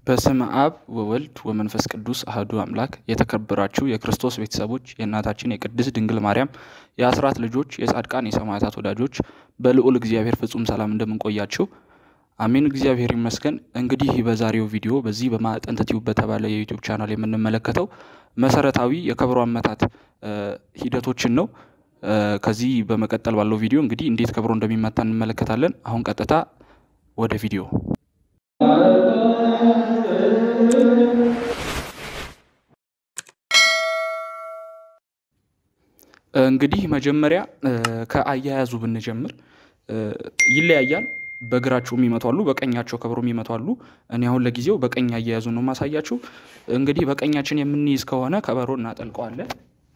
በስመ አብ ወወልድ ወመንፈስ ቅዱስ አህዱ አምላክ የተከበራችሁ የክርስቶስ ቤተሰቦች የእናታችን የቅድስት ድንግል ማርያም የአስራት ልጆች የጻድቃን የሰማዕታት ወዳጆች በልዑል እግዚአብሔር ፍጹም ሰላም እንደምንቆያችሁ አሜን። እግዚአብሔር ይመስገን። እንግዲህ በዛሬው ቪዲዮ በዚህ በማዕጠንት ቲዩብ በተባለ የዩቲዩብ ቻናል የምንመለከተው መሰረታዊ የከበሮ አመታት ሂደቶችን ነው። ከዚህ በመቀጠል ባለው ቪዲዮ እንግዲህ እንዴት ከበሮ እንደሚመታ እንመለከታለን። አሁን ቀጥታ ወደ ቪዲዮ እንግዲህ መጀመሪያ ከአያያዙ ብንጀምር ይለያያል። በግራቸው የሚመቱ አሉ፣ በቀኛቸው ከበሮ የሚመቱ አሉ። እኔ አሁን ለጊዜው በቀኝ አያያዙ ነው ማሳያችሁ። እንግዲህ በቀኛችን የምንይዝ ከሆነ ከበሮ እናጠልቀዋለን።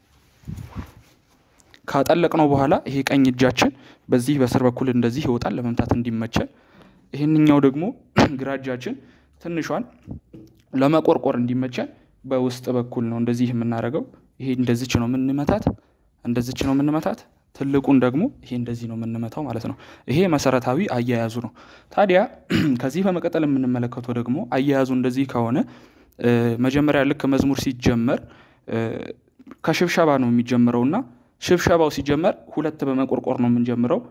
ካጠለቅነው በኋላ ይሄ ቀኝ እጃችን በዚህ በስር በኩል እንደዚህ ይወጣል ለመምታት እንዲመቸን። ይህንኛው ደግሞ ግራ እጃችን ትንሿን ለመቆርቆር እንዲመቸን በውስጥ በኩል ነው እንደዚህ የምናደርገው። ይሄ እንደዚች ነው የምንመታት፣ እንደዚች ነው የምንመታት። ትልቁን ደግሞ ይሄ እንደዚህ ነው የምንመታው ማለት ነው። ይሄ መሰረታዊ አያያዙ ነው። ታዲያ ከዚህ በመቀጠል የምንመለከተው ደግሞ አያያዙ እንደዚህ ከሆነ መጀመሪያ ልክ መዝሙር ሲጀመር ከሽብሸባ ነው የሚጀምረው እና ሽብሸባው ሲጀመር ሁለት በመቆርቆር ነው የምንጀምረው።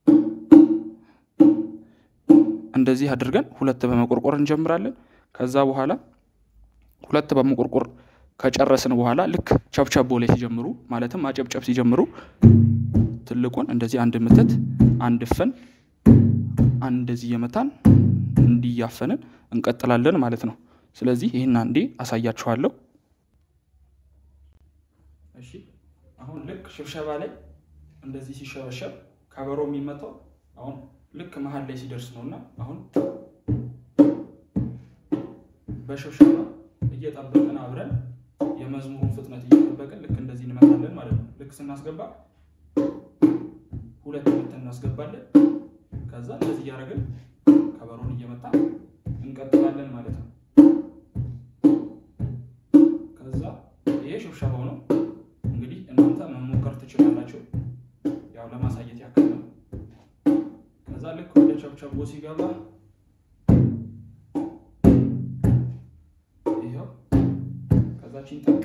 እንደዚህ አድርገን ሁለት በመቆርቆር እንጀምራለን። ከዛ በኋላ ሁለት በመቆርቆር ከጨረስን በኋላ ልክ ቸብቸቦ ላይ ሲጀምሩ ማለትም ማጨብጨብ ሲጀምሩ ትልቁን እንደዚህ አንድ ምትት አንድ ፍን አንድ እንደዚህ እየመታን እንዲያፈንን እንቀጥላለን ማለት ነው። ስለዚህ ይህን አንዴ አሳያችኋለሁ። እሺ አሁን ልክ ሽብሸባ ላይ እንደዚህ ሲሸበሸብ ከበሮ የሚመታው አሁን ልክ መሀል ላይ ሲደርስ ነው እና አሁን በሽብሸባ እየጠበቅን አብረን የመዝሙሩን ፍጥነት እየጠበቅን ልክ እንደዚህ እንመታለን ማለት ነው። ልክ ስናስገባ ሁለት ምት እናስገባለን። ከዛ እንደዚህ እያደረግን ከበሮን እየመታ እንቀጥላለን ማለት ነው። ከዛ ይሄ ሽብሸባው ነው። እንግዲህ እናንተ መሞከር ትችላላችሁ። ያው ለማሳየት ያክል ነው። ከዛ ልክ ወደ ቸብቸቦ ሲገባ ይኸው ከዛችን ጠቅ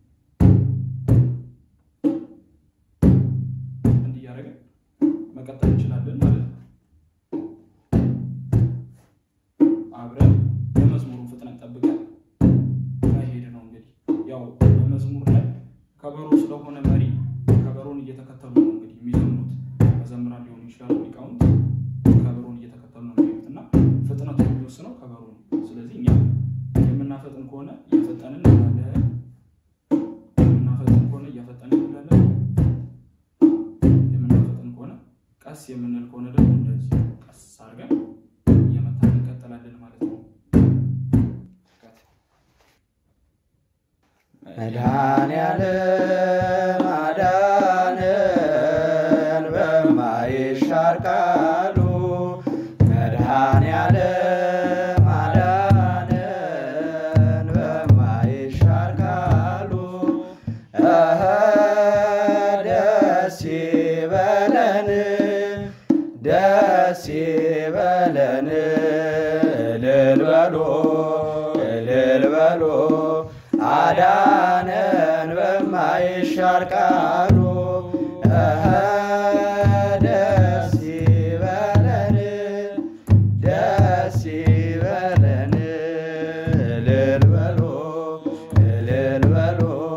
እንዲያደርግን መቀጠል እንችላለን ማለት ነው። አብረን የመዝሙሩን ፍጥነት ጠብቀን ከሄድ ነው እንግዲህ ያው በመዝሙር ላይ ከበሮ ስለሆነ መሪ ከበሮን እየተከተሉ ነው እንግዲህ የሚዘምሩት መዘምራን ሊሆኑ ይችላሉ ሊቃውንት ከበሮን እየተከተሉ ነው የሚሄዱት እና ፍጥነቱ የሚወስነው ከበሮ ነው። ስለዚህ እኛ የምናፈጥን ከሆነ እያፈጠንን እንላለን፣ የምናፈጥን ከሆነ እያፈጠንን እንላለን፣ የምናፈጥን ከሆነ ቀስ የምንል ከሆነ ደግሞ እንደዚህ ቀስ አድርገን እየመታን እንቀጥላለን ማለት ነው። መድኃኔዓለም አዳነን በማይሻር ቃሉ መድኃኔዓለም አዳነን በማይሻር ቃሉ እኸ ደስ ይበለን ደስ ይበለን እልል በሉ እልል በሉ አዳነን በማይሻር ቃሉ እኸ ደስ ይበለን ደስ ይበለን እልል በሉ እልል በሉ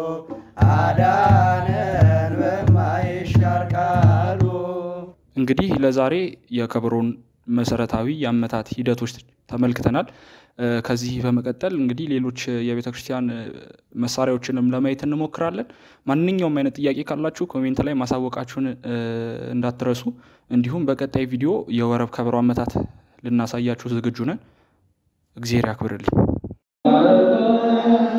አዳነን በማይሻር ቃሉ እንግዲህ ለዛሬ የከበሮን መሰረታዊ የአመታት ሂደቶች ተመልክተናል። ከዚህ በመቀጠል እንግዲህ ሌሎች የቤተ ክርስቲያን መሳሪያዎችንም ለማየት እንሞክራለን። ማንኛውም አይነት ጥያቄ ካላችሁ ኮሜንት ላይ ማሳወቃችሁን እንዳትረሱ። እንዲሁም በቀጣይ ቪዲዮ የወረብ ከበሮ አመታት ልናሳያችሁ ዝግጁ ነን። እግዚአብሔር ያክብርልኝ።